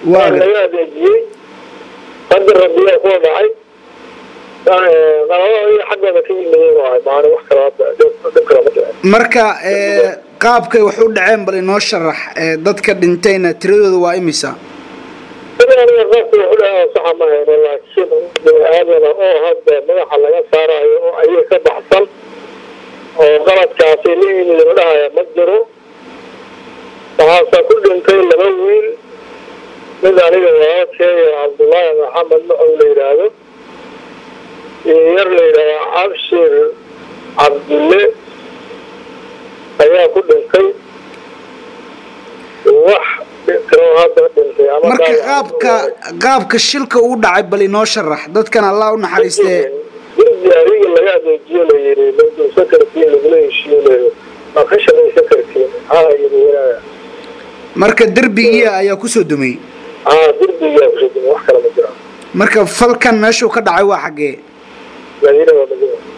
Waa waa gar- laga adeejiyey qadar rabbiyaa kuwa dhacay qalabada xaggooda ka yimaadeen waahay maana wax kale hadda dhib dhib kale ma dhicin marka ee, qaabkay wax u dhaceen bal inoo sharax ee, dadka dhintayna tiradooda waa imisa sida aniga qaabka wuxu dhahaa saxa ma hayno laakiin bini aadana oo hadda madaxa laga saarayo oo ayaga ka baxsan oo qaladkaasi la yimid la dhahaya ma jiro waxaase ku dhintay laba wiil mid aniga walaalkeeya cabdullaahi maxamed macow la yidhaahdo iyo yar la yidhahdo cabshir cabdille ayaa ku dhintay wax kaloo hadda dhintay ama marka dhaawac qaabka qaabka shilka uu dhacay bal inoo sharax dadkan allah u naxariistee dirdi adiga laga adeejiyo la yiri maduusa kartiin lagula heshiinayo ma ka shaqaysan kartiin haa yiri walaa marka derbigii ayaa kusoo dumay haa dirdigaa kushadin wax kale ma jiraan marka falkan meeshuu ka dhacay waa xaggee madiina waa madiina